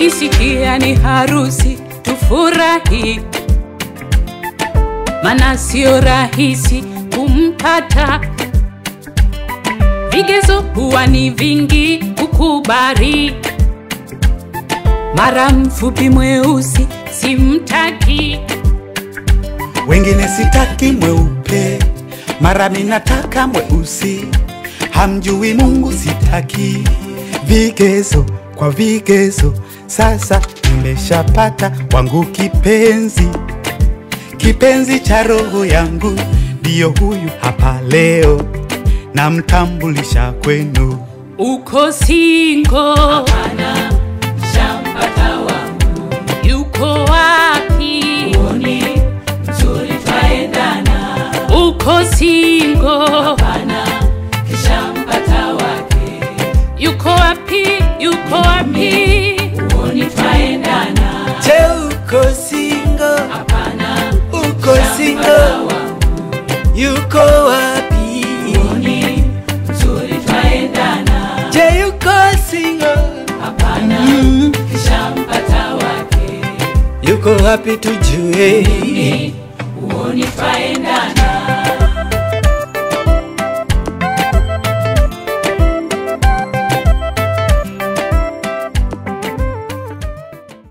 ukisikia ni harusi tufurahi, mana sio rahisi kumpata. Vigezo huwa ni vingi kukubali, mara mfupi mweusi simtaki. wengine sitaki mweupe, mara minataka mweusi. Hamjui Mungu sitaki vigezo kwa vigezo. Sasa nimeshapata wangu kipenzi, kipenzi cha roho yangu, ndiyo huyu hapa leo, namtambulisha kwenu. Uko singo? Hapana, shampata wangu. Yuko wapi? Uoni mzuri twaendana. Uko singo? Hapana, kishampata wake. Yuko wapi? Yuko wapi? Uoni twaendana. Je, uko single? Hapana, Uko single? Yuko wapi? uoni mzuri twaendana. Je, yuko single? Hapana, Mm, kishampata wake. yuko wapi tujue? uoni twaendana